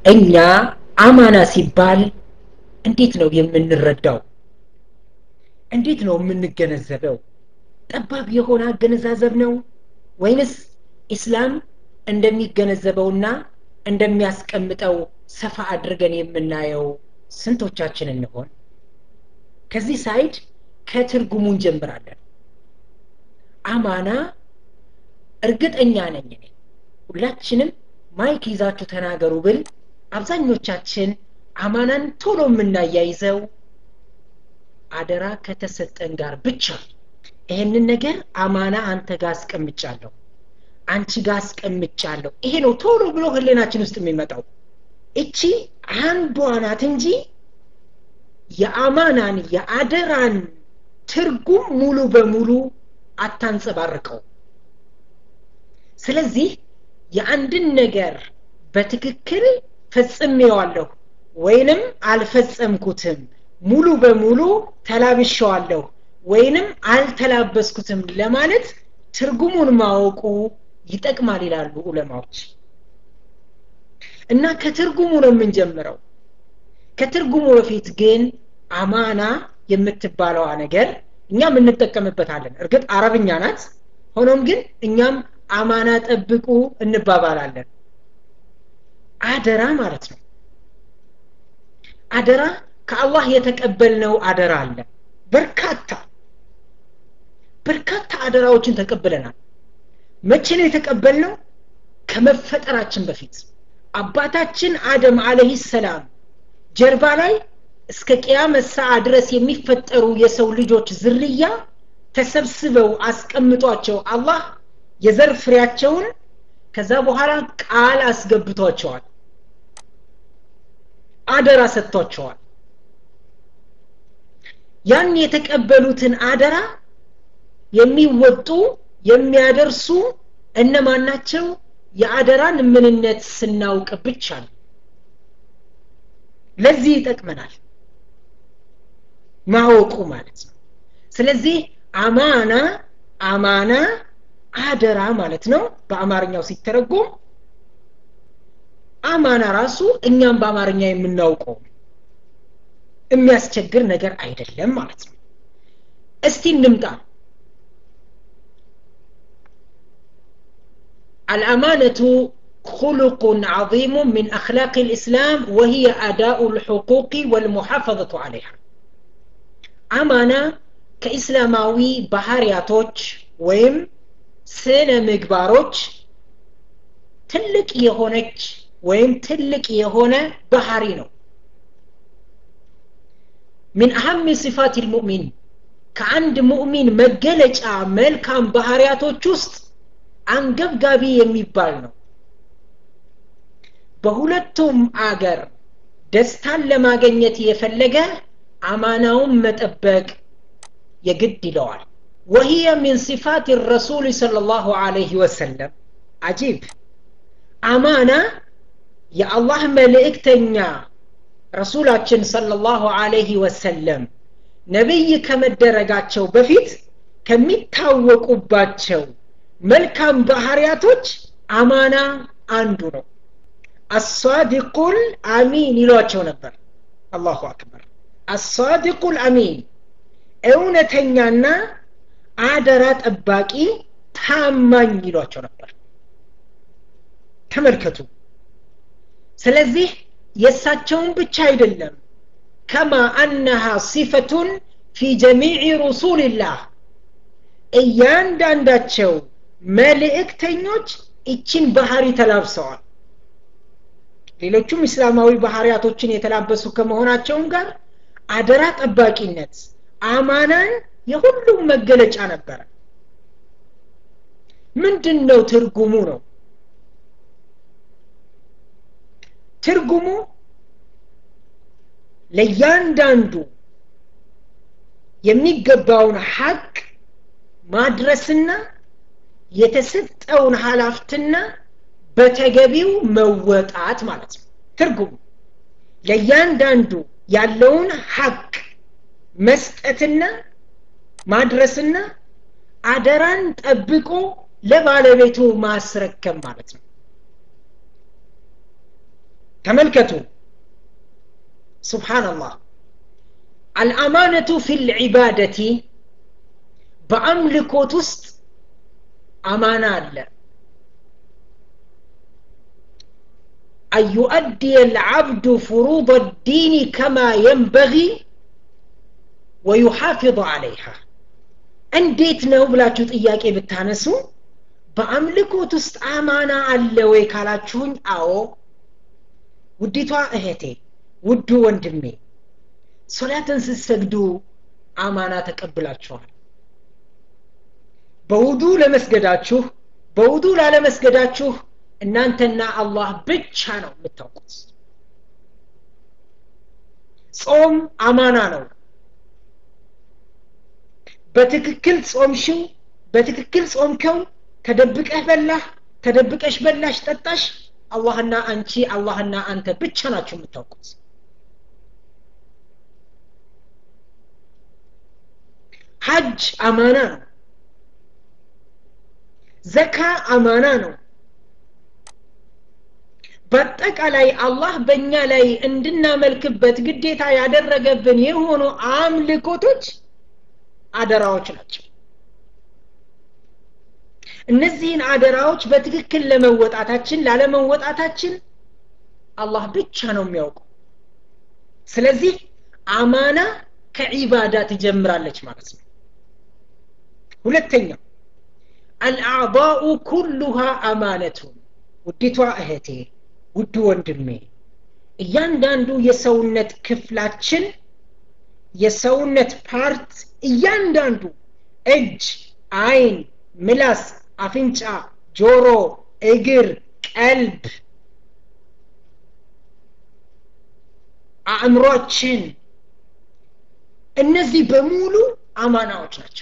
እኛ አማና ሲባል እንዴት ነው የምንረዳው እንዴት ነው የምንገነዘበው ጠባብ የሆነ አገነዛዘብ ነው ወይንስ ኢስላም እንደሚገነዘበውና እንደሚያስቀምጠው ሰፋ አድርገን የምናየው ስንቶቻችን እንሆን ከዚህ ሳይድ ከትርጉሙ እንጀምራለን አማና እርግጠኛ ነኝ እኔ ሁላችንም ማይክ ይዛችሁ ተናገሩ ብል አብዛኞቻችን አማናን ቶሎ የምናያይዘው አደራ ከተሰጠን ጋር ብቻ ይሄንን ነገር አማና አንተ ጋር አስቀምጫለሁ አንቺ ጋር አስቀምጫለሁ ይሄ ነው ቶሎ ብሎ ህሌናችን ውስጥ የሚመጣው እቺ አንዷ ናት እንጂ የአማናን የአደራን ትርጉም ሙሉ በሙሉ አታንጸባርቀው ስለዚህ የአንድን ነገር በትክክል ፈጽሜዋለሁ ወይንም አልፈጸምኩትም ሙሉ በሙሉ ተላብሸዋለሁ ወይንም አልተላበስኩትም ለማለት ትርጉሙን ማወቁ ይጠቅማል ይላሉ ዑለማዎች እና ከትርጉሙ ነው የምንጀምረው ከትርጉሙ በፊት ግን አማና የምትባለዋ ነገር እኛም እንጠቀምበታለን እርግጥ አረብኛ ናት ሆኖም ግን እኛም አማና ጠብቁ እንባባላለን አደራ ማለት ነው አደራ ከአላህ የተቀበልነው አደራ አለ በርካታ በርካታ አደራዎችን ተቀብለናል መቼ ነው የተቀበልነው ከመፈጠራችን በፊት አባታችን አደም አለህ ሰላም ጀርባ ላይ እስከ ቅያመት ሰዓ ድረስ የሚፈጠሩ የሰው ልጆች ዝርያ ተሰብስበው አስቀምጧቸው አላህ የዘር ፍሬያቸውን ከዛ በኋላ ቃል አስገብቷቸዋል አደራ ሰጥቷቸዋል ያን የተቀበሉትን አደራ የሚወጡ የሚያደርሱ እነማን ናቸው የአደራን ምንነት ስናውቅ ብቻ ነው ለዚህ ይጠቅመናል ማወቁ ማለት ነው ስለዚህ አማና አማና አደራ ማለት ነው በአማርኛው ሲተረጎም አማና ራሱ እኛም በአማርኛ የምናውቀው የሚያስቸግር ነገር አይደለም ማለት ነው እስቲ እንምጣ الأمانة خلق عظيم من أخلاق الإسلام وهي أداء الحقوق والمحافظة عليها أمانة كإسلاماوي بحارياتوش ويم سنة مقباروش تلك يهونك ويم تلك يهونة بحارينو من أهم صفات المؤمن كعند مؤمن مجلج أعمال كان بحارياتوش وسط አንገብጋቢ የሚባል ነው በሁለቱም አገር ደስታን ለማገኘት የፈለገ አማናውን መጠበቅ የግድ ይለዋል وهي من صفات الرسول صلى الله عليه وسلم عجيب أمانة يا الله ملئكتنيا رسولاتشن صلى الله عليه وسلم نبي ከመደረጋቸው በፊት ከሚታወቁባቸው መልካም ባህሪያቶች አማና አንዱ ነው አሳዲቁል አሚን ይሏቸው ነበር አላሁ አክበር አሳዲቁል አሚን እውነተኛና አደራ ጠባቂ ታማኝ ይሏቸው ነበር ተመልከቱ ስለዚህ የእሳቸውን ብቻ አይደለም ከማ አነሃ ሲፈቱን ፊ ጀሚዕ ሩሱልላህ እያንዳንዳቸው መልእክተኞች ይችን ባህሪ ተላብሰዋል ሌሎቹም እስላማዊ ባህሪያቶችን የተላበሱ ከመሆናቸውም ጋር አደራ ጠባቂነት አማናን የሁሉም መገለጫ ነበረ ምንድን ነው ትርጉሙ ነው ትርጉሙ ለእያንዳንዱ የሚገባውን ሐቅ ማድረስና የተሰጠውን ሀላፍትና በተገቢው መወጣት ማለት ነው ትርጉም ለእያንዳንዱ ያለውን ሐቅ መስጠትና ማድረስና አደራን ጠብቆ ለባለቤቱ ማስረከብ ማለት ነው ተመልከቱ ስብሓንላህ አልአማነቱ ፊ ልዒባደቲ በአምልኮት ውስጥ አማና አለ أن يؤدي العبد فروض الدين كما ينبغي ويحافظ عليها እንዴት ነው ብላችሁ ጥያቄ ብታነሱ በአምልኮት ውስጥ አማና አለ ወይ ካላችሁኝ አዎ ውዲቷ እህቴ ውዱ ወንድሜ ሶላትን ስትሰግዱ አማና ተቀብላችኋል በውዱ ለመስገዳችሁ በውዱ ላለመስገዳችሁ እናንተና አላህ ብቻ ነው የምታውቁት ጾም አማና ነው በትክክል ጾምሽው በትክክል ጾምከው ተደብቀህ በላህ ተደብቀሽ በላሽ ጠጣሽ አላህና አንቺ አላህና አንተ ብቻ ናችሁ የምታውቁት ሐጅ አማና ነው ዘካ አማና ነው በአጠቃላይ አላህ በእኛ ላይ እንድናመልክበት ግዴታ ያደረገብን የሆኑ አምልኮቶች አደራዎች ናቸው እነዚህን አደራዎች በትክክል ለመወጣታችን ላለመወጣታችን አላህ ብቻ ነው የሚያውቀው ስለዚህ አማና ከዒባዳ ትጀምራለች ማለት ነው ሁለተኛው አልአዕضاء ኩሉሃ አማነቱን ውዲቷ እህቴ ውድ ወንድሜ እያንዳንዱ የሰውነት ክፍላችን የሰውነት ፓርት እያንዳንዱ እጅ አይን ምላስ አፍንጫ ጆሮ እግር ቀልብ አእምሯችን እነዚህ በሙሉ አማናዎች ናቸው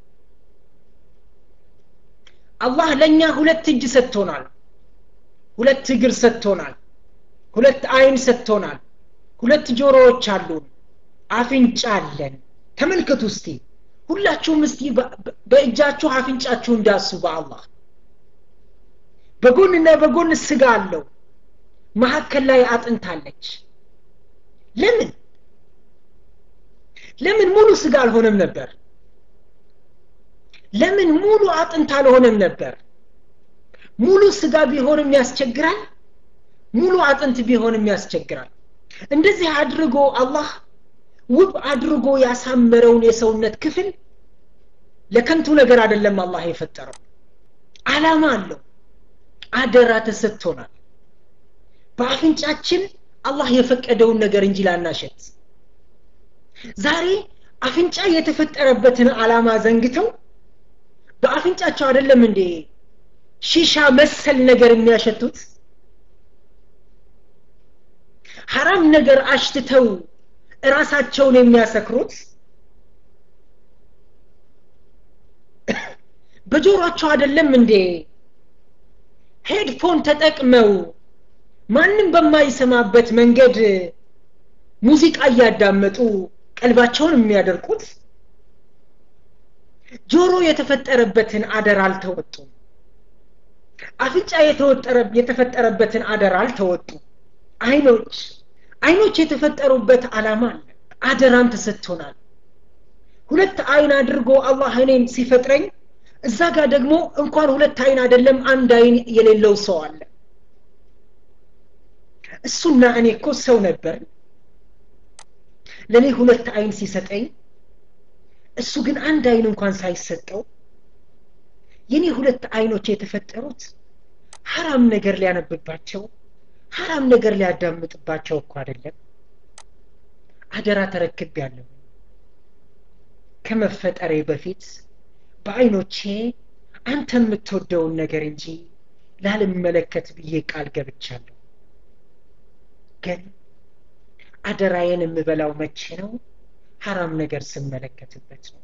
አላህ ለእኛ ሁለት እጅ ሰጥቶናል ሁለት እግር ሰጥቶናል ሁለት አይን ሰጥቶናል ሁለት ጆሮዎች አሉን አፍንጫ አለን ተመልከቱ እስቲ ሁላችሁም እስቲ በእጃችሁ አፍንጫችሁ እንዳሱ በአላህ በጎንና በጎን ስጋ አለው መካከል ላይ አጥንት አለች ለምን ለምን ሙሉ ስጋ አልሆነም ነበር ለምን ሙሉ አጥንት አልሆነም ነበር ሙሉ ስጋ ቢሆንም ያስቸግራል ሙሉ አጥንት ቢሆንም ያስቸግራል እንደዚህ አድርጎ አላህ ውብ አድርጎ ያሳመረውን የሰውነት ክፍል ለከንቱ ነገር አይደለም አላህ የፈጠረው አላማ አለው አደራ ተሰጥቶናል በአፍንጫችን አላህ የፈቀደውን ነገር እንጂ ላናሸት ዛሬ አፍንጫ የተፈጠረበትን አላማ ዘንግተው በአፍንጫቸው አይደለም እንዴ ሺሻ መሰል ነገር የሚያሸቱት ሐራም ነገር አሽትተው እራሳቸውን የሚያሰክሩት በጆሮአቸው አይደለም እንዴ ሄድፎን ተጠቅመው ማንም በማይሰማበት መንገድ ሙዚቃ እያዳመጡ ቀልባቸውን የሚያደርቁት ጆሮ የተፈጠረበትን አደር አልተወጡም አፍንጫ የተፈጠረበትን አደር አልተወጡም አይኖች አይኖች የተፈጠሩበት አላማ አለ አደራም ተሰጥቶናል ሁለት አይን አድርጎ አላህ እኔን ሲፈጥረኝ እዛ ጋር ደግሞ እንኳን ሁለት አይን አይደለም አንድ አይን የሌለው ሰው አለ እሱና እኔ እኮ ሰው ነበር ለእኔ ሁለት አይን ሲሰጠኝ እሱ ግን አንድ አይን እንኳን ሳይሰጠው የኔ ሁለት አይኖች የተፈጠሩት ሐራም ነገር ሊያነብባቸው ሐራም ነገር ሊያዳምጥባቸው እኮ አይደለም አደራ ተረክብ ያለው ከመፈጠሬ በፊት በአይኖቼ አንተ የምትወደውን ነገር እንጂ ላልመለከት ብዬ ቃል ገብቻለሁ ግን አደራዬን የምበላው መቼ ነው ሐራም ነገር ስመለከትበት ነው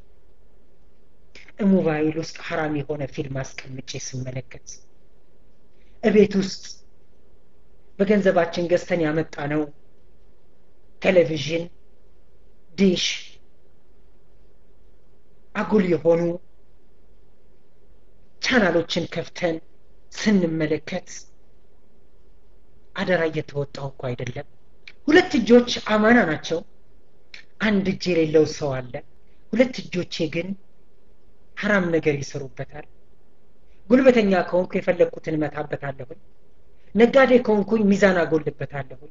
ሞባይል ውስጥ ሐራም የሆነ ፊልም አስቀምጬ ስመለከት እቤት ውስጥ በገንዘባችን ገዝተን ያመጣ ነው ቴሌቪዥን ዲሽ አጉል የሆኑ ቻናሎችን ከፍተን ስንመለከት አደራ እየተወጣው እኮ አይደለም ሁለት እጆች አማና ናቸው አንድ እጅ የሌለው ሰው አለ ሁለት እጆቼ ግን ሀራም ነገር ይሰሩበታል ጉልበተኛ ከሆንኩ የፈለግኩትን እመታበታለሁኝ ነጋዴ ከሆንኩኝ ሚዛን አጎልበታለሁኝ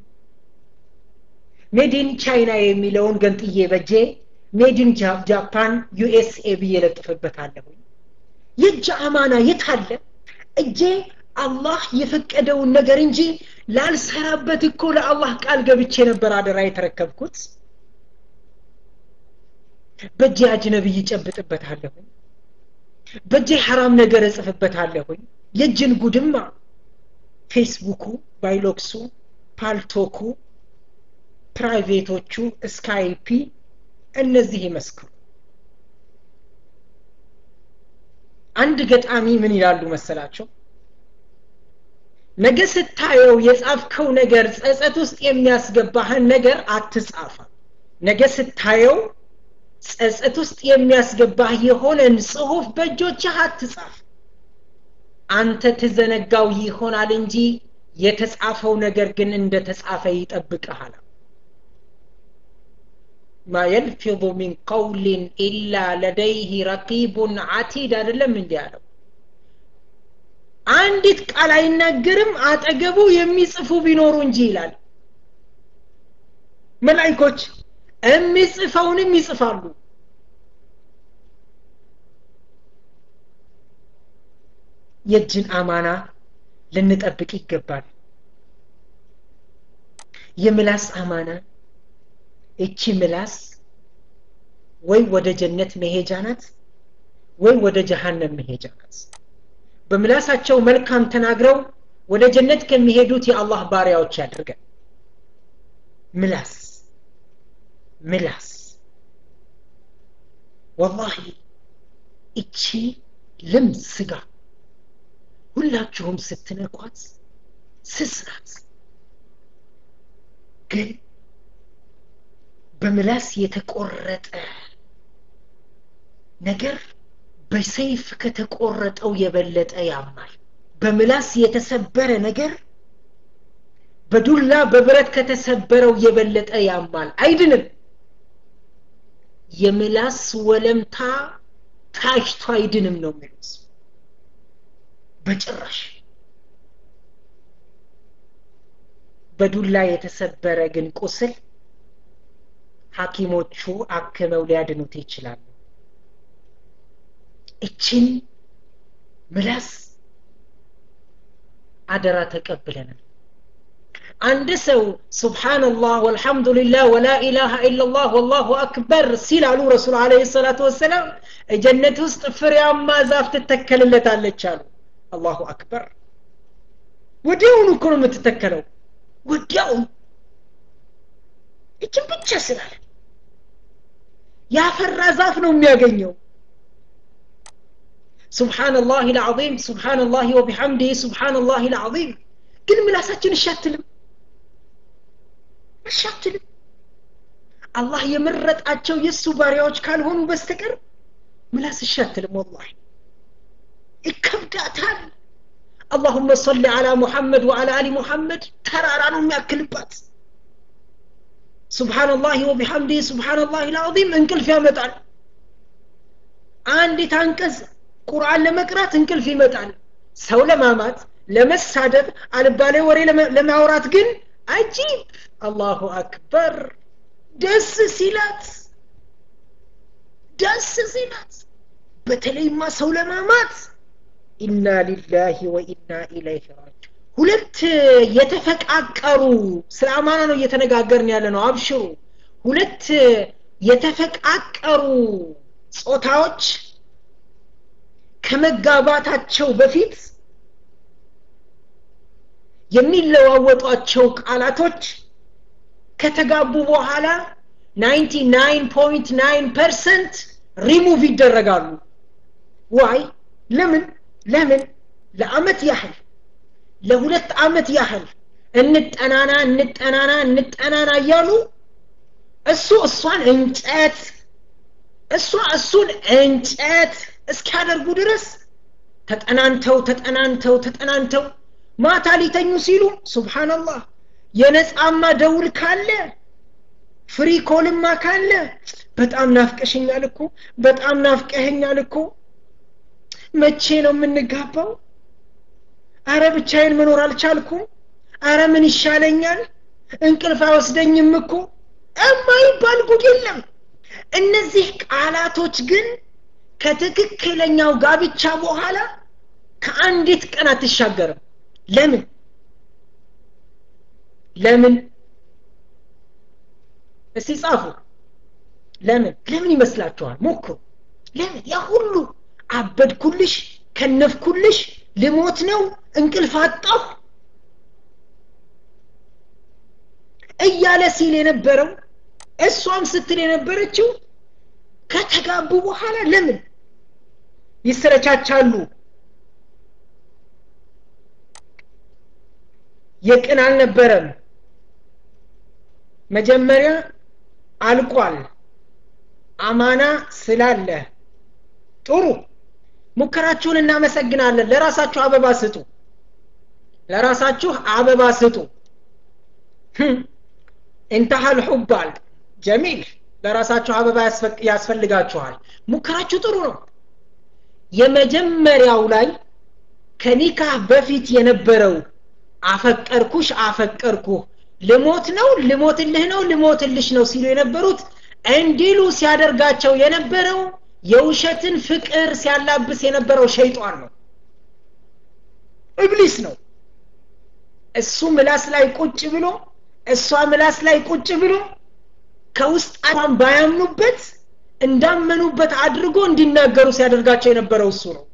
ሜዲን ቻይና የሚለውን ገንጥዬ በጄ ሜድን ጃፓን ዩኤስኤ ብዬ ለጥፍበታለሁኝ የእጅ አማና የት አለ እጄ አላህ የፈቀደውን ነገር እንጂ ላልሰራበት እኮ ለአላህ ቃል ገብቼ ነበር አደራ የተረከብኩት በእጄ አጅነብይ ይጨብጥበታለሁኝ በእጄ ሐራም ነገር እጽፍበታለሁኝ የእጅን ጉድማ ፌስቡኩ ባይሎክሱ ፓልቶኩ ፕራይቬቶቹ ስካይፒ እነዚህ ይመስክሩ አንድ ገጣሚ ምን ይላሉ መሰላቸው ነገ ስታየው የጻፍከው ነገር ጸጸት ውስጥ የሚያስገባህን ነገር አትጻፋ ነገ ስታየው ጸጸት ውስጥ የሚያስገባህ የሆነን ጽሁፍ በእጆችህ አትጻፍ አንተ ትዘነጋው ይሆናል እንጂ የተጻፈው ነገር ግን እንደ ተጻፈ ይጠብቅሃል ማ የልፊظ ሚን ቀውልን ኢላ ለደይህ ረቂቡን አቲድ አይደለም እንዲ ያለው አንዲት ቃል አይናገርም አጠገቡ የሚጽፉ ቢኖሩ እንጂ ይላል መላይኮች የሚጽፈውንም ይጽፋሉ የእጅን አማና ልንጠብቅ ይገባል የምላስ አማና እቺ ምላስ ወይ ወደ ጀነት መሄጃ ናት ወይ ወደ ጀሃነም መሄጃ ናት በምላሳቸው መልካም ተናግረው ወደ ጀነት ከሚሄዱት የአላህ ባሪያዎች ያድርገን ምላስ ምላስ ወላሂ እቺ ልም ስጋ ሁላችሁም ስትነኳት ስስ ናት ግን በምላስ የተቆረጠ ነገር በሰይፍ ከተቆረጠው የበለጠ ያማል በምላስ የተሰበረ ነገር በዱላ በብረት ከተሰበረው የበለጠ ያማል አይድንም የምላስ ወለምታ ታሽቶ አይድንም ነው የሚሉት በጭራሽ በዱላ የተሰበረ ግን ቁስል ሐኪሞቹ አክመው ሊያድኑት ይችላሉ እችን ምላስ አደራ ተቀብለናል አንድ ሰው ስብሓንላህ ወልሐምዱሊላህ ወላ ኢላሃ ኢላላህ ወላሁ አክበር ሲል አሉ ረሱል አለ ሰላቱ ወሰላም ጀነት ውስጥ ፍሬያማ ዛፍ ትተከልለታለች አሉ አላሁ አክበር ወዲያውኑ እኮ ነው የምትተከለው ወዲያውኑ እችን ብቻ ስላለ ያፈራ ዛፍ ነው የሚያገኘው سبحان الله العظيم سبحان الله وبحمده سبحان الله العظيم ግን ምላሳችን እሻትልም እሻትልም አላህ የመረጣቸው የእሱ ባሪያዎች ካልሆኑ በስተቀር ምላስ እሻትልም ወላሂ ይከብዳታል اللهم صل على محمد وعلى ال محمد ተራራ ነው የሚያክልባት سبحان الله وبحمده سبحان الله العظيم እንቅልፍ ያመጣል አንዲት አንቀጽ ቁርአን ለመቅራት እንቅልፍ ይመጣል ሰው ለማማት ለመሳደብ አልባሌ ወሬ ለማውራት ግን አጂብ አላሁ አክበር ደስ ሲላት ደስ ሲላት በተለይማ ሰው ለማማት ኢና ሊላሂ ወኢና ኢለይህ ራጅ ሁለት የተፈቃቀሩ ስለ አማና ነው እየተነጋገርን ያለ ነው አብሽሩ ሁለት የተፈቃቀሩ ጾታዎች ከመጋባታቸው በፊት የሚለዋወጧቸው ቃላቶች ከተጋቡ በኋላ 99.9 ፐርሰንት ሪሙቭ ይደረጋሉ ዋይ ለምን ለምን ለአመት ያህል ለሁለት አመት ያህል እንጠናና እንጠናና እንጠናና እያሉ እሱ እሷን እንጨት እሷ እሱን እንጨት እስኪያደርጉ ድረስ ተጠናንተው ተጠናንተው ተጠናንተው ማታ ሊተኙ ሲሉ ሱብሓነላህ የነጻማ ደውል ካለ ፍሪ ኮልማ ካለ በጣም ናፍቀሽኛል እኮ በጣም ናፍቀኸኛል እኮ መቼ ነው የምንጋባው አረ ብቻዬን መኖር አልቻልኩም አረ ምን ይሻለኛል እንቅልፍ አይወስደኝም እኮ የማይባል ጉድ የለም እነዚህ ቃላቶች ግን ከትክክለኛው ጋብቻ በኋላ ከአንዲት ቀን አትሻገርም ለምን ለምን እስቲ ጻፉ ለምን ለምን ይመስላችኋል ሞክሩ ለምን ያ ሁሉ አበድኩልሽ ከነፍኩልሽ ልሞት ነው እንቅልፍ አጣሁ እያለ ሲል የነበረው እሷም ስትል የነበረችው ከተጋቡ በኋላ ለምን ይሰረቻቻሉ የቅን አልነበረም መጀመሪያ አልቋል አማና ስላለ ጥሩ ሙከራችሁን እናመሰግናለን ለራሳችሁ አበባ ስጡ ለራሳችሁ አበባ ስጡ እንተሃል ሑባል ጀሚል ለራሳችሁ አበባ ያስፈልጋችኋል ሙከራችሁ ጥሩ ነው የመጀመሪያው ላይ ከኒካህ በፊት የነበረው አፈቀርኩሽ አፈቀርኩህ ልሞት ነው ልሞትልህ ነው ልሞትልሽ ነው ሲሉ የነበሩት እንዲሉ ሲያደርጋቸው የነበረው የውሸትን ፍቅር ሲያላብስ የነበረው ሸይጧን ነው እብሊስ ነው እሱ ምላስ ላይ ቁጭ ብሎ እሷ ምላስ ላይ ቁጭ ብሎ ከውስጣን ባያምኑበት እንዳመኑበት አድርጎ እንዲናገሩ ሲያደርጋቸው የነበረው እሱ ነው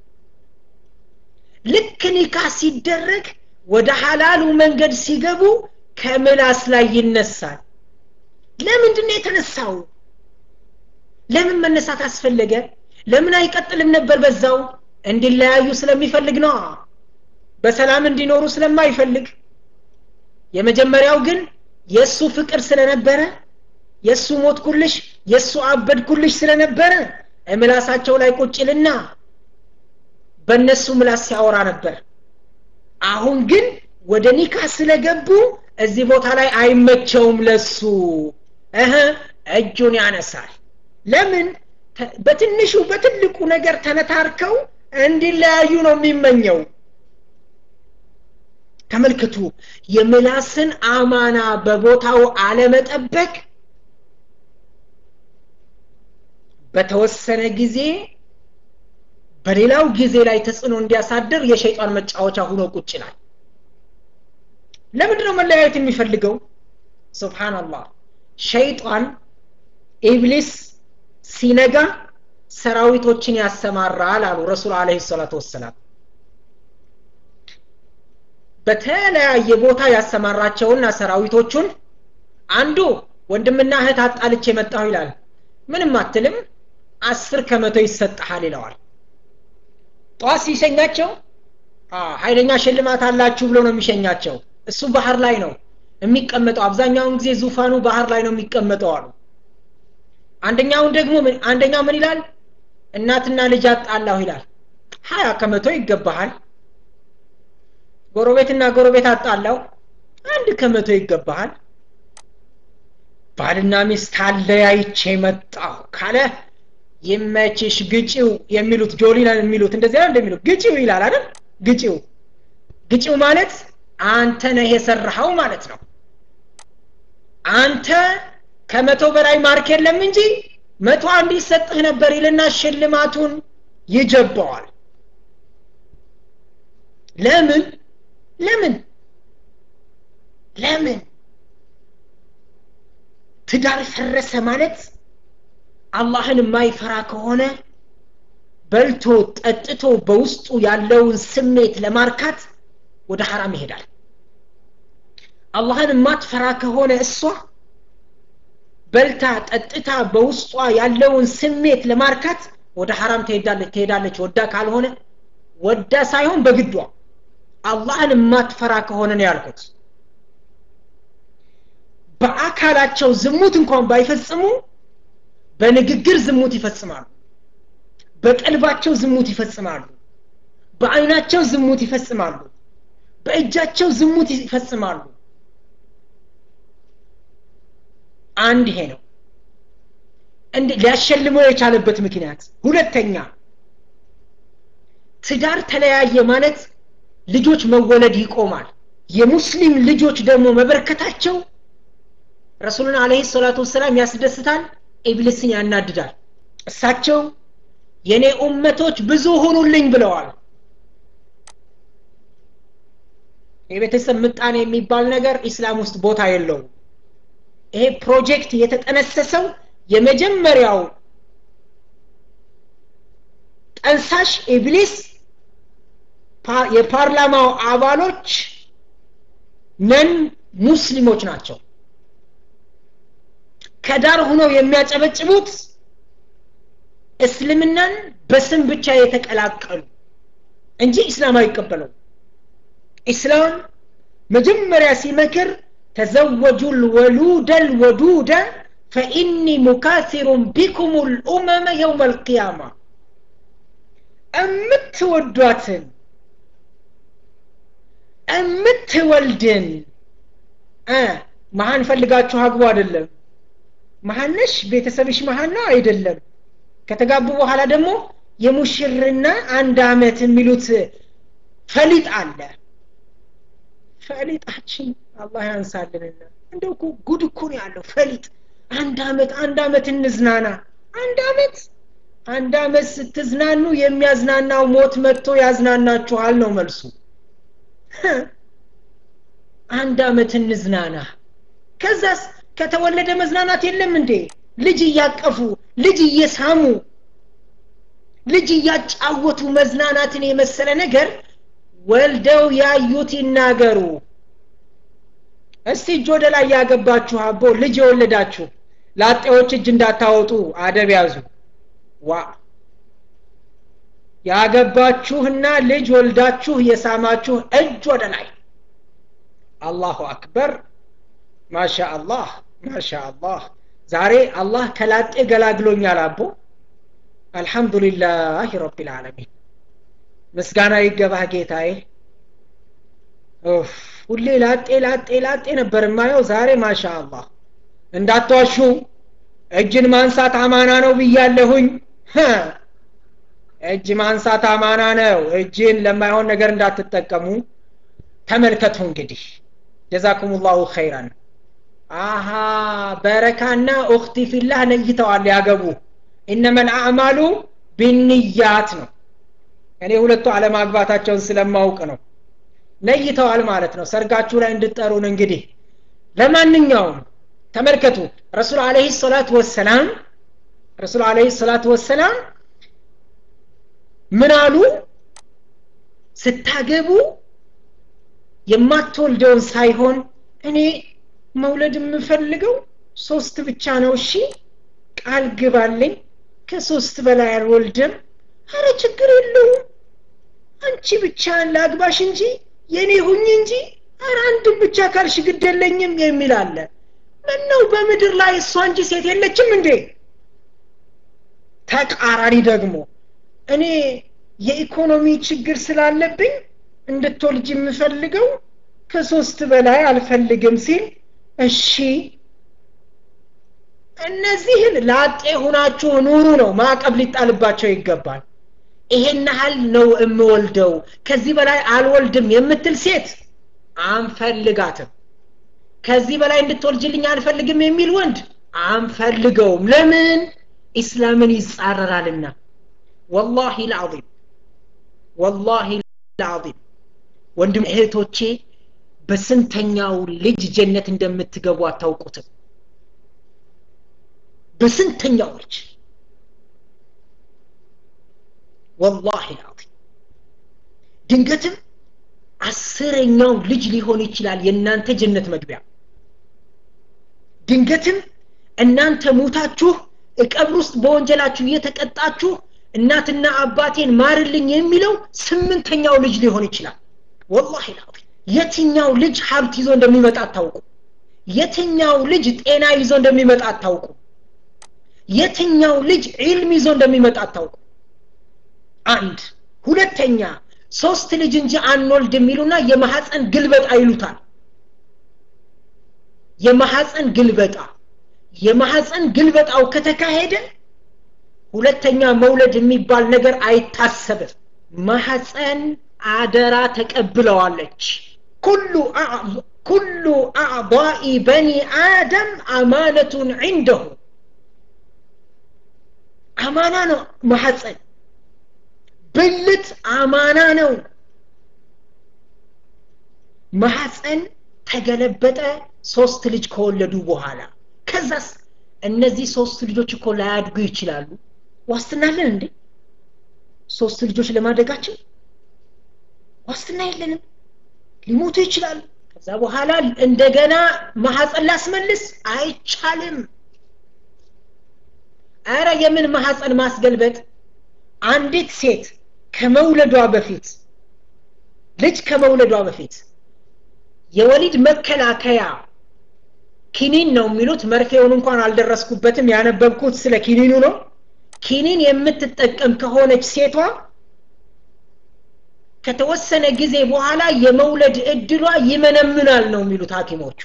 ልክ ኒካህ ሲደረግ ወደ ሐላሉ መንገድ ሲገቡ ከምላስ ላይ ይነሳል ለምንድን ነው የተነሳው ለምን መነሳት አስፈለገ ለምን አይቀጥልም ነበር በዛው እንዲለያዩ ስለሚፈልግ ነው በሰላም እንዲኖሩ ስለማይፈልግ የመጀመሪያው ግን የእሱ ፍቅር ስለነበረ የእሱ ሞትኩልሽ የእሱ አበድኩልሽ ስለነበረ ምላሳቸው ላይ ቁጭልና በእነሱ ምላስ ሲያወራ ነበር አሁን ግን ወደ ኒካ ስለገቡ እዚህ ቦታ ላይ አይመቸውም ለሱ እህ እጁን ያነሳል ለምን በትንሹ በትልቁ ነገር ተነታርከው እንዲለያዩ ነው የሚመኘው ተመልክቱ የምላስን አማና በቦታው አለመጠበቅ በተወሰነ ጊዜ በሌላው ጊዜ ላይ ተጽዕኖ እንዲያሳድር የሸይጣን መጫወቻ ሆኖ ቁጭ ይላል ለምንድን ነው መለያየት የሚፈልገው ስብሓናላህ ሸይጣን ኢብሊስ ሲነጋ ሰራዊቶችን ያሰማራል አሉ ረሱል አለ ሰላቱ ወሰላም በተለያየ ቦታ ያሰማራቸውና ሰራዊቶቹን አንዱ ወንድምና እህት አጣልቼ መጣሁ ይላል ምንም አትልም አስር ከመቶ ይሰጥሃል ይለዋል ጠዋት ሲሸኛቸው ኃይለኛ ሽልማት አላችሁ ብሎ ነው የሚሸኛቸው እሱ ባህር ላይ ነው የሚቀመጠው አብዛኛውን ጊዜ ዙፋኑ ባህር ላይ ነው የሚቀመጠው አሉ አንደኛውን ደግሞ አንደኛው ምን ይላል እናትና ልጅ አጣላሁ ይላል ሀያ ከመቶ ይገባሃል ጎረቤትና ጎረቤት አጣላው አንድ ከመቶ ይገባሃል ባልና ሚስት አለያይቼ መጣሁ ካለ ይመችሽ ግጭው የሚሉት ጆሊና የሚሉት እንደዚያ እንደሚሉት ግጭው ይላል አይደል ግጭው ግጭው ማለት አንተ ነህ የሰራኸው ማለት ነው አንተ ከመቶ በላይ ማርክ የለም እንጂ መቶ አንድ ይሰጥህ ነበር ይልና ሽልማቱን ይጀባዋል ለምን ለምን ለምን ትዳር ፈረሰ ማለት አላህን የማይፈራ ከሆነ በልቶ ጠጥቶ በውስጡ ያለውን ስሜት ለማርካት ወደ ሐራም ይሄዳል አላህን የማትፈራ ከሆነ እሷ በልታ ጠጥታ በውስጧ ያለውን ስሜት ለማርካት ወደ ሐራም ትሄዳለች ትሄዳለች ወዳ ካልሆነ ወዳ ሳይሆን በግዷ አላህን የማትፈራ ከሆነ ነው ያልኩት በአካላቸው ዝሙት እንኳን ባይፈጽሙ በንግግር ዝሙት ይፈጽማሉ በቀልባቸው ዝሙት ይፈጽማሉ በአይናቸው ዝሙት ይፈጽማሉ በእጃቸው ዝሙት ይፈጽማሉ አንድ ይሄ ነው እንዲ ሊያሸልመው የቻለበት ምክንያት ሁለተኛ ትዳር ተለያየ ማለት ልጆች መወለድ ይቆማል የሙስሊም ልጆች ደግሞ መበረከታቸው ረሱሉን አለህ ሰላቱ ወሰላም ያስደስታል ኢብሊስን ያናድዳል እሳቸው የኔ ኡመቶች ብዙ ሆኑልኝ ብለዋል የቤተሰብ ምጣኔ የሚባል ነገር ኢስላም ውስጥ ቦታ የለውም ይሄ ፕሮጀክት የተጠነሰሰው የመጀመሪያው ጠንሳሽ ኢብሊስ የፓርላማው አባሎች ነን ሙስሊሞች ናቸው ከዳር ሆነው የሚያጨበጭቡት እስልምናን በስም ብቻ የተቀላቀሉ እንጂ ኢስላም አይቀበለው ኢስላም መጀመሪያ ሲመክር ተዘወጁ ልወሉደ ልወዱደ ፈኢኒ ሙካሲሩን ቢኩም ልኡመመ የውም አልቅያማ እምትወዷትን እምትወልድን መሀን ፈልጋችሁ አግቡ አይደለም መሀነሽ ቤተሰብሽ መሀን ነው አይደለም ከተጋቡ በኋላ ደግሞ የሙሽርና አንድ አመት የሚሉት ፈሊጥ አለ ፈሊጣችን አላህ ያንሳልንና እንደው እኮ ጉድ እኮ ነው ያለው ፈሊጥ አንድ አመት አንድ አመት እንዝናና አንድ አመት አንድ አመት ስትዝናኑ የሚያዝናናው ሞት መጥቶ ያዝናናችኋል ነው መልሱ አንድ አመት እንዝናና ከዛስ ከተወለደ መዝናናት የለም እንዴ ልጅ እያቀፉ ልጅ እየሳሙ ልጅ እያጫወቱ መዝናናትን የመሰለ ነገር ወልደው ያዩት ይናገሩ እስቲ እጅ ወደ ላይ ያገባችሁ አቦ ልጅ የወለዳችሁ ላጤዎች እጅ እንዳታወጡ አደብ ያዙ ዋ ያገባችሁና ልጅ ወልዳችሁ የሳማችሁ እጅ ወደ ላይ አላሁ አክበር ማሻ አላህ ማሻ አላህ ዛሬ አላህ ከላጤ ገላግሎኛል አቦ አልሐምዱሊላህ ረቢልዓለሚን ምስጋና ይገባህ ጌታዬ ሁሌ ላጤ ላጤ ላጤ ነበር የማየው ዛሬ ማሻ አላህ እንዳትዋሹ እጅን ማንሳት አማና ነው ብያለሁኝ እጅ ማንሳት አማና ነው እጅን ለማይሆን ነገር እንዳትጠቀሙ ተመልከቱ እንግዲህ ጀዛኩም ላሁ ኸይራን አሃ በረካና ኡክቲ ፊላህ ነይተዋል ያገቡ ኢነመ ልአዕማሉ ቢንያት ነው እኔ ሁለቱ አለማግባታቸውን ስለማውቅ ነው ነይተዋል ማለት ነው ሰርጋችሁ ላይ እንድጠሩን እንግዲህ ለማንኛውም ተመልከቱ ረሱል አለህ ሰላት ወሰላም ረሱል አለህ ሰላት ወሰላም ምን አሉ ስታገቡ የማትወልደውን ሳይሆን እኔ መውለድ የምፈልገው ሶስት ብቻ ነው እሺ ቃል ግባልኝ ከሶስት በላይ አልወልድም አረ ችግር የለውም አንቺ ብቻ ላግባሽ እንጂ የኔ ሁኝ እንጂ አረ አንድም ብቻ ካልሽ ግድ የለኝም የሚል አለ ምነው በምድር ላይ እሷ እንጂ ሴት የለችም እንዴ ተቃራኒ ደግሞ እኔ የኢኮኖሚ ችግር ስላለብኝ እንድትወልጅ የምፈልገው ከሶስት በላይ አልፈልግም ሲል እሺ እነዚህን ላጤ ሁናችሁ ኑሩ ነው ማዕቀብ ሊጣልባቸው ይገባል ይሄን ያህል ነው የምወልደው ከዚህ በላይ አልወልድም የምትል ሴት አንፈልጋትም ከዚህ በላይ እንድትወልጅልኝ አልፈልግም የሚል ወንድ አንፈልገውም ለምን ኢስላምን ይጻረራልና ወላሂ ልዓዚም ወላሂ ልዓዚም ወንድም እህቶቼ በስንተኛው ልጅ ጀነት እንደምትገቡ አታውቁትም በስንተኛው ልጅ ወላሂ ልዓዚም ድንገትም አስረኛው ልጅ ሊሆን ይችላል የእናንተ ጀነት መግቢያ ድንገትም እናንተ ሙታችሁ እቀብር ውስጥ በወንጀላችሁ እየተቀጣችሁ እናትና አባቴን ማርልኝ የሚለው ስምንተኛው ልጅ ሊሆን ይችላል ወላሂ ልዓዚም የትኛው ልጅ ሀብት ይዞ እንደሚመጣ አታውቁ የትኛው ልጅ ጤና ይዞ እንደሚመጣ አታውቁ የትኛው ልጅ ዒልም ይዞ እንደሚመጣ አታውቁ አንድ ሁለተኛ ሶስት ልጅ እንጂ አንወልድ የሚሉና የማሐፀን ግልበጣ ይሉታል የማሐፀን ግልበጣ የማሐፀን ግልበጣው ከተካሄደ ሁለተኛ መውለድ የሚባል ነገር አይታሰብም ማሐፀን አደራ ተቀብለዋለች ኩሉ ኩሉ አዕضاء በኒ አደም አማነቱን ዒንደሁ አማና ነው ማሐፀን ብልት አማና ነው ማሐፀን ተገለበጠ ሶስት ልጅ ከወለዱ በኋላ ከዛስ እነዚህ ሶስት ልጆች እኮ ላያድጉ ይችላሉ ዋስትናለን እንዴ ሶስት ልጆች ለማደጋችን ዋስትና የለንም ሊሞቱ ይችላሉ ከዛ በኋላ እንደገና ማሐፀን ላስመልስ አይቻልም አረ የምን ማሐፀን ማስገልበጥ አንዲት ሴት ከመውለዷ በፊት ልጅ ከመውለዷ በፊት የወሊድ መከላከያ ኪኒን ነው የሚሉት መርፌውን እንኳን አልደረስኩበትም ያነበብኩት ስለ ኪኒኑ ነው ኪኒን የምትጠቀም ከሆነች ሴቷ ከተወሰነ ጊዜ በኋላ የመውለድ እድሏ ይመነምናል ነው የሚሉት ሀኪሞቹ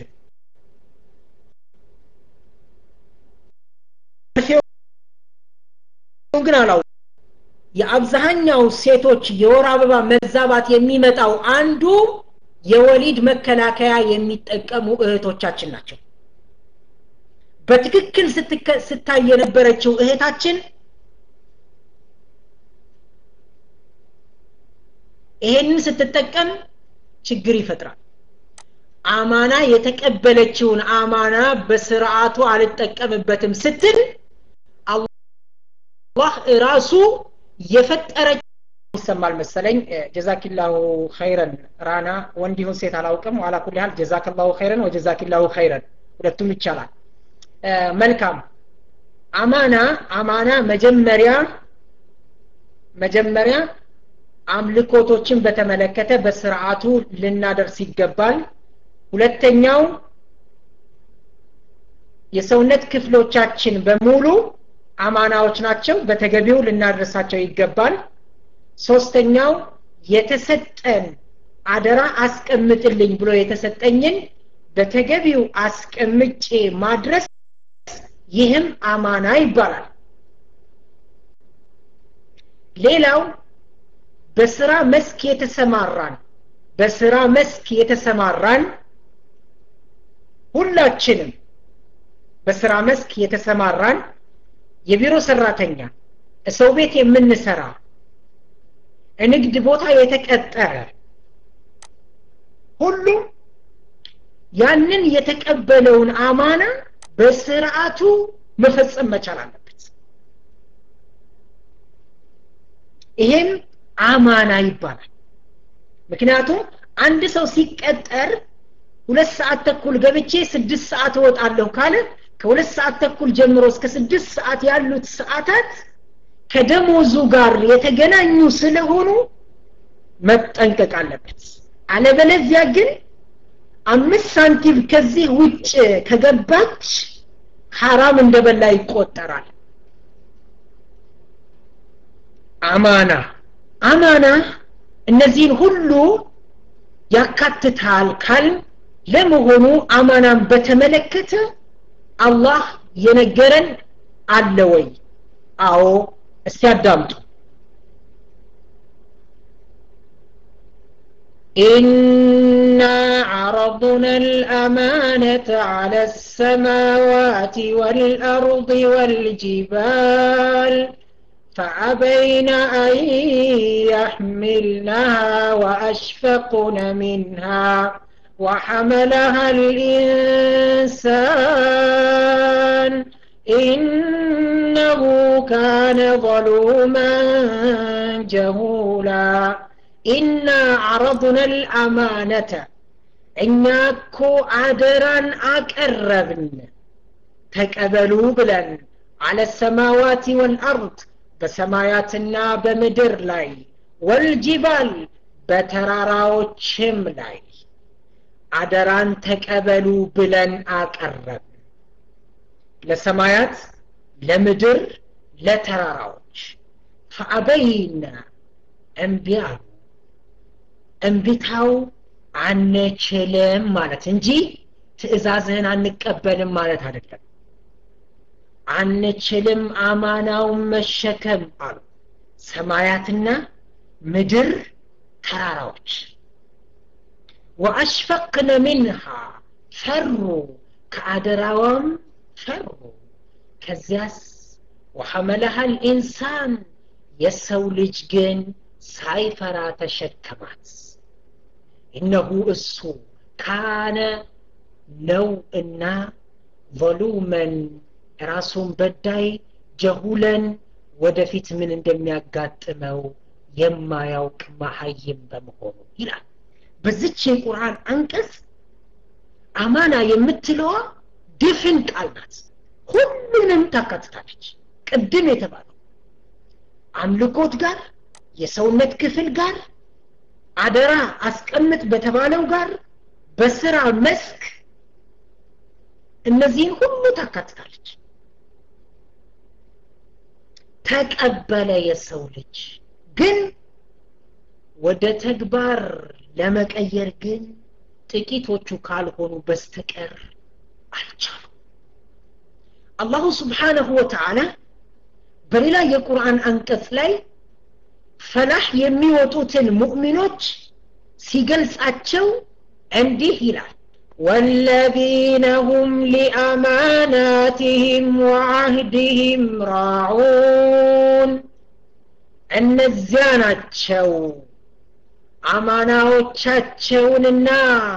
ግን አላው የአብዛኛው ሴቶች የወር አበባ መዛባት የሚመጣው አንዱ የወሊድ መከላከያ የሚጠቀሙ እህቶቻችን ናቸው በትክክል ስታይ የነበረችው እህታችን ይሄንን ስትጠቀም ችግር ይፈጥራል አማና የተቀበለችውን አማና በስርዓቱ አልጠቀምበትም ስትል አላህ ራሱ የፈጠረች ይሰማል መሰለኝ ጀዛኪላሁ ኸይረን ራና ወንድ ይሁን ሴት አላውቅም ዋላ ኩል ያህል ጀዛክላሁ ኸይረን ወጀዛኪላሁ ኸይረን ሁለቱም ይቻላል መልካም አማና አማና መጀመሪያ መጀመሪያ አምልኮቶችን በተመለከተ በስርዓቱ ልናደርስ ይገባል ሁለተኛው የሰውነት ክፍሎቻችን በሙሉ አማናዎች ናቸው በተገቢው ልናደርሳቸው ይገባል ሶስተኛው የተሰጠን አደራ አስቀምጥልኝ ብሎ የተሰጠኝን በተገቢው አስቀምጬ ማድረስ ይህም አማና ይባላል ሌላው በስራ መስክ የተሰማራን በስራ መስክ የተሰማራን ሁላችንም በስራ መስክ የተሰማራን የቢሮ ሰራተኛ ሰው ቤት የምንሰራ ንግድ ቦታ የተቀጠረ ሁሉ ያንን የተቀበለውን አማና በስርዓቱ መፈጸም መቻል አለበት ይሄም አማና ይባላል ምክንያቱም አንድ ሰው ሲቀጠር ሁለት ሰዓት ተኩል ገብቼ ስድስት ሰዓት እወጣለሁ ካለ ከሁለት ሰዓት ተኩል ጀምሮ እስከ ስድስት ሰዓት ያሉት ሰዓታት ከደሞዙ ጋር የተገናኙ ስለሆኑ መጠንቀቅ አለበት አለበለዚያ ግን አምስት ሳንቲም ከዚህ ውጭ ከገባች ሐራም እንደበላ ይቆጠራል አማና አማና እነዚህን ሁሉ ያካትታል ካል ለመሆኑ አማናን በተመለከተ አላህ የነገረን አለ ወይ አዎ እስቲ አዳምጡ إنا عرضنا الأمانة على السماوات والأرض والجبال فأبين أن يحملنها وأشفقن منها وحملها الإنسان إنه كان ظلوما جهولا إنا عرضنا الأمانة إنك عدرا أكربن تكبلوا بلن على السماوات والأرض በሰማያትና በምድር ላይ ወልጅባል በተራራዎችም ላይ አደራን ተቀበሉ ብለን አቀረብ ለሰማያት ለምድር ለተራራዎች ፈአበይና እምቢ አሉ እንቢታው አንችልም ማለት እንጂ ትእዛዝህን አንቀበልም ማለት አይደለም አንችልም አማናውን መሸከም አሉ ሰማያትና ምድር ተራራዎች ወአሽፈቅነ ሚንሃ ፈሩ ከአደራዋም ፈሩ ከዚያስ ወሐመለሃ ልኢንሳን የሰው ልጅ ግን ሳይፈራ ተሸከማት እነሁ እሱ ካነ ነው እና volumen ራሱን በዳይ ጀሁለን ወደፊት ምን እንደሚያጋጥመው የማያውቅ መሀይም በመሆኑ ይላል በዚች የቁርአን አንቀጽ አማና የምትለዋ ድፍን ቃል ናት ሁሉንም ታካትታለች ቅድም የተባለው አምልኮት ጋር የሰውነት ክፍል ጋር አደራ አስቀምጥ በተባለው ጋር በስራ መስክ እነዚህን ሁሉ ታካትታለች ተቀበለ የሰው ልጅ ግን ወደ ተግባር ለመቀየር ግን ጥቂቶቹ ካልሆኑ በስተቀር አልቻሉ አላሁ ስብሓነሁ ወተዓላ በሌላ የቁርአን አንቀጽ ላይ ፈላህ የሚወጡትን ሙእሚኖች ሲገልጻቸው እንዲህ ይላል والذين هم لأماناتهم وعهدهم راعون እነዚያ ናቸው አማናዎቻቸውንና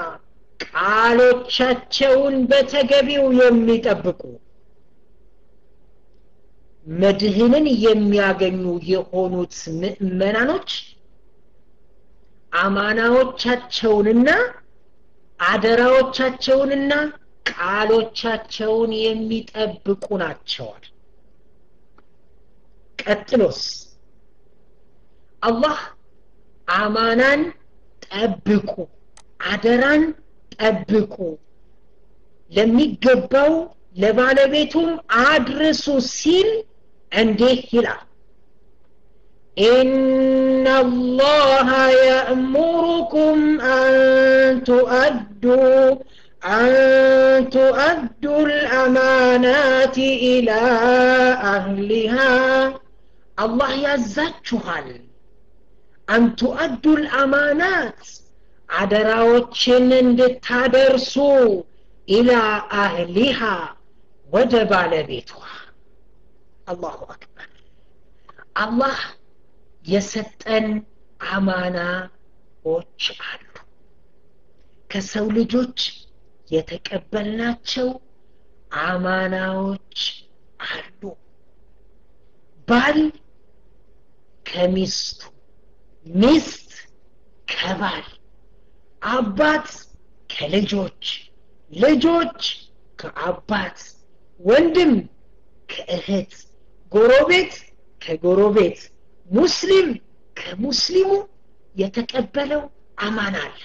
ቃሎቻቸውን በተገቢው የሚጠብቁ መድህንን የሚያገኙ የሆኑት ምእመናኖች አማናዎቻቸውንና አደራዎቻቸውንና ቃሎቻቸውን የሚጠብቁ ናቸዋል ቀጥሎስ አላህ አማናን ጠብቁ አደራን ጠብቁ ለሚገባው ለባለቤቱም አድርሱ ሲል እንዲህ ይላል إن الله يأمركم أن تؤدوا أن تؤدوا الأمانات إلى أهلها الله يزجهل أن تؤدوا الأمانات عدراوتشن እንድታደርሱ إلى أهلها ወደ ባለቤቷ አላሁ አክበር አላህ የሰጠን አማናዎች አሉ ከሰው ልጆች የተቀበልናቸው አማናዎች አሉ ባል ከሚስቱ ሚስት ከባል አባት ከልጆች ልጆች ከአባት ወንድም ከእህት ጎረቤት ከጎረቤት ሙስሊም ከሙስሊሙ የተቀበለው አማና አለ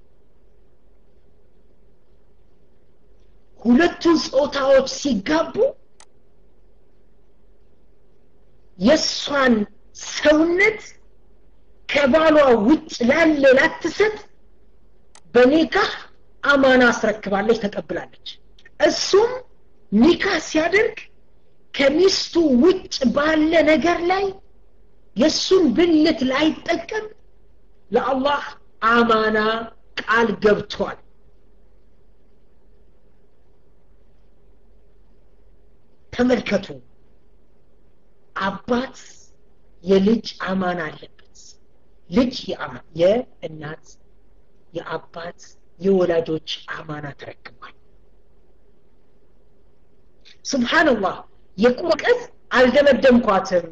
ሁለቱ ጾታዎች ሲጋቡ የእሷን ሰውነት ከባሏ ውጭ ላለ ላትሰጥ በኒካህ አማና አስረክባለች ተቀብላለች እሱም ኒካ ሲያደርግ ከሚስቱ ውጭ ባለ ነገር ላይ የእሱን ብልት ላይጠቀም ለአላህ አማና ቃል ገብቷል ተመልከቱ አባት የልጅ አማና አለበት ልጅ የእናት የአባት የወላጆች አማና ተረክቧል ስብሓንላህ የቁርቀት አልደመደምኳትም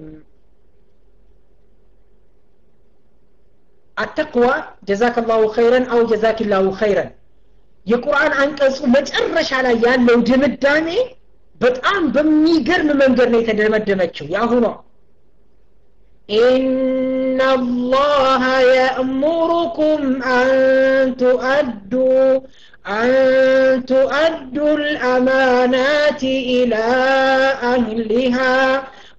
አተቅዋ ጀዛክ ላሁ ኸይረን አው ጀዛክ ላሁ ኸይረን የቁርአን አንቀጹ መጨረሻ ላይ ያለው ድምዳሜ በጣም በሚገርም መንገድ ነው የተደመደመችው የአሁኗ إن الله يأمركم أن تؤدوا أن تؤدوا الأمانات إلى أهلها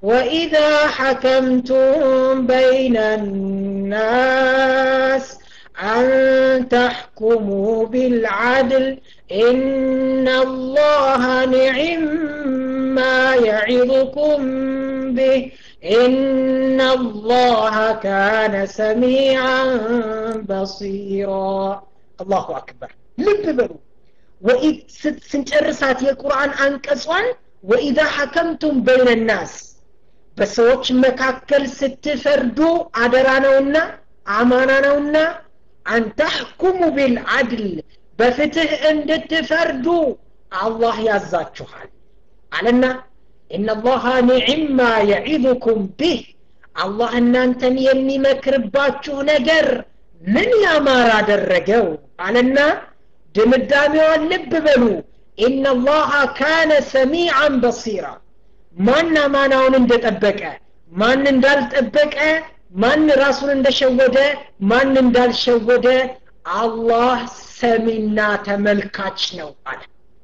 وإذا حكمتم بين الناس أن تحكموا بالعدل إن الله نعم ما يعظكم به إن الله كان سميعا بصيرا الله أكبر لب بلو وإذ سنጨርሳት የቁርአን አንቀጿን وإذا حكمتم بين الناس በሰዎች መካከል ስትፈርዱ አደራ ነውና አማና ነውና አንተሕኩሙ ቢልዓድል በፍትህ እንድትፈርዱ አላህ ያዛችኋል አለና ኢነላሃ ኒዕማ የዒዙኩም ቢህ አላህ እናንተን የሚመክርባችሁ ነገር ምን ያማር አደረገው አለና ድምዳሜዋን ልብ በሉ ኢነላሃ ካነ ሰሚዓን በሲራ ማን አማናውን እንደጠበቀ ማን እንዳልጠበቀ ማን ራሱን እንደሸወደ ማን እንዳልሸወደ አላህ ሰሚና ተመልካች ነው አለ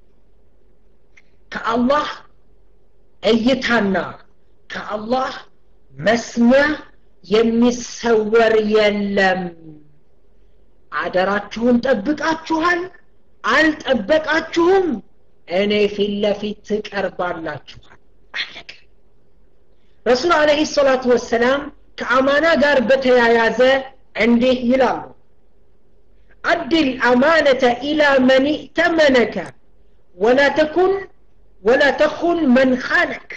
ከአላህ እይታና ከአላህ መስሚያ የሚሰወር የለም አደራችሁን ጠብቃችኋል አልጠበቃችሁም እኔ ፊት ለፊት ትቀርባላችኋል አለቀ ረሱል አለህ ሰላቱ ወሰላም ከአማና ጋር በተያያዘ እንዲህ ይላሉ አድ ልአማነተ ኢላ መን እተመነከ ወላ ተኩን ወላ ተኹን መን ኻነክ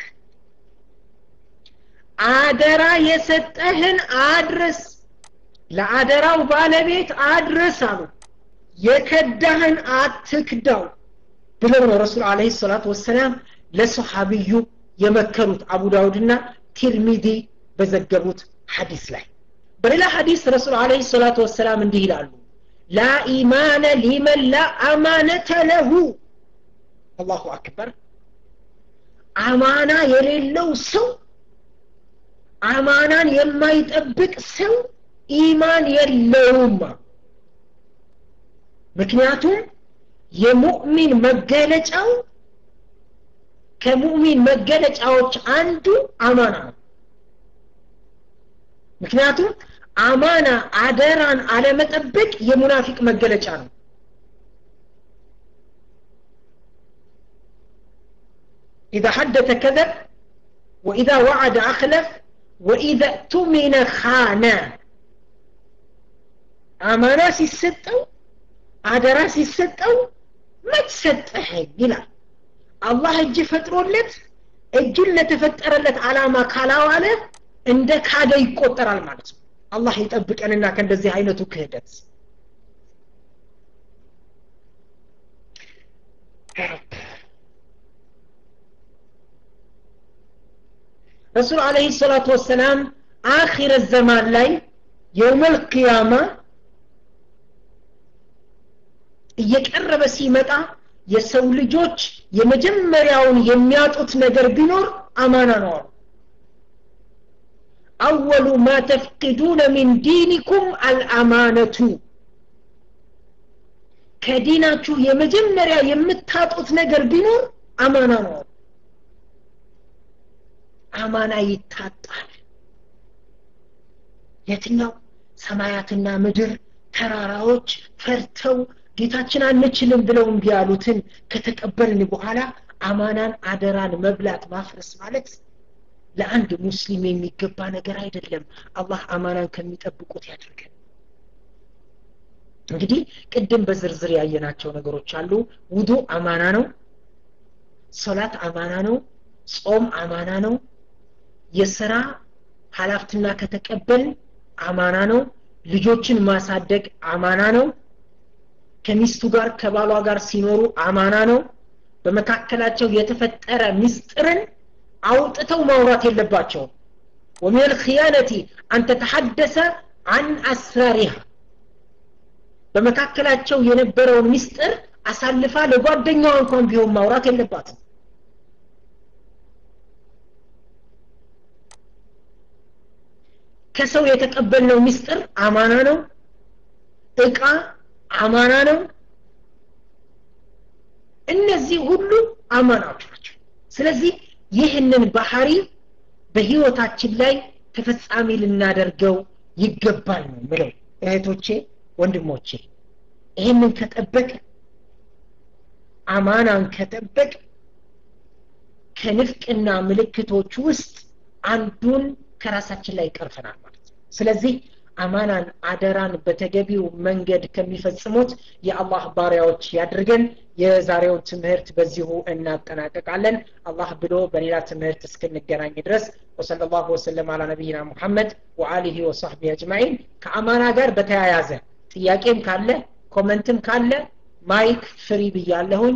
አደራ የሰጠህን አድርስ ለአደራው ባለቤት አድርስ አሉ የከዳህን አትክዳው ብለው ነው ረሱል አለህ ሰላቱ ወሰላም ለሰሓቢዩ የመከሩት አቡ ዳውድና ቲርሚዲ በዘገቡት ሐዲስ ላይ በሌላ ሐዲስ ረሱል አለህ ሰላቱ ወሰላም እንዲህ ይላሉ ላ ኢማነ ሊመን ላ አማነተ ለሁ አላሁ አክበር አማና የሌለው ሰው አማናን የማይጠብቅ ሰው ኢማን የለውም ምክንያቱም የሙእሚን መገለጫው ከሙእሚን መገለጫዎች አንዱ አማና ነው ምክንያቱም አማና አደራን አለመጠበቅ የሙናፊቅ መገለጫ ነው إذا حدث كذب وإذا وعد أخلف وإذا اؤتمن خان أمانة ሲሰጠው አደራ ሲሰጠው መትሰጠኸኝ ይላል አላህ እጅ ፈጥሮለት እጁን ለተፈጠረለት አላማ ካላዋለ እንደ ካደ ይቆጠራል ማለት ነው አላህ ይጠብቀንና ከእንደዚህ አይነቱ ክህደት ረሱል አለህ ሰላቱ ወሰላም አኺረ ዘማን ላይ የውመል ቅያማ እየቀረበ ሲመጣ የሰው ልጆች የመጀመሪያውን የሚያጡት ነገር ቢኖር አማና ነው አሉ አወሉ ማ ተፍቅዱነ ሚን ዲኒኩም አልአማነቱ ከዲናችሁ የመጀመሪያ የምታጡት ነገር ቢኖር አማና ነው አሉ አማና ይታጣል የትኛው ሰማያትና ምድር ተራራዎች ፈርተው ጌታችን አንችልም ብለው እምቢ ያሉትን ከተቀበልን በኋላ አማናን አደራን መብላት ማፍረስ ማለት ለአንድ ሙስሊም የሚገባ ነገር አይደለም አላህ አማናን ከሚጠብቁት ያድርገን እንግዲህ ቅድም በዝርዝር ያየናቸው ነገሮች አሉ ውዱ አማና ነው ሶላት አማና ነው ጾም አማና ነው የስራ ሀላፍትና ከተቀበል አማና ነው ልጆችን ማሳደግ አማና ነው ከሚስቱ ጋር ከባሏ ጋር ሲኖሩ አማና ነው በመካከላቸው የተፈጠረ ምስጢርን አውጥተው ማውራት የለባቸውም ومن الخيانة أن تتحدث عن أسرارها በመካከላቸው የነበረውን ምስጢር አሳልፋ ለጓደኛዋ እንኳን ቢሆን ማውራት የለባትም ከሰው የተቀበልነው ምስጢር አማና ነው እቃ አማና ነው እነዚህ ሁሉ አማናዎች ናቸው ስለዚህ ይህንን ባህሪ በህይወታችን ላይ ተፈጻሚ ልናደርገው ይገባል ነው ምለው እህቶቼ ወንድሞቼ ይህንን ከጠበቅ አማናን ከጠበቅ ከንፍቅና ምልክቶች ውስጥ አንዱን ከራሳችን ላይ ይቀርፈናል ማለት ነው ስለዚህ አማናን አደራን በተገቢው መንገድ ከሚፈጽሙት የአላህ ባሪያዎች ያድርገን የዛሬውን ትምህርት በዚሁ እናጠናቀቃለን አላህ ብሎ በሌላ ትምህርት እስክንገናኝ ድረስ ወሰለ ላሁ ወሰለም አላ ነቢይና ሙሐመድ ወአሊሂ ወሳህቢ አጅማዒን ከአማና ጋር በተያያዘ ጥያቄም ካለ ኮመንትም ካለ ማይክ ፍሪ ብያለሁኝ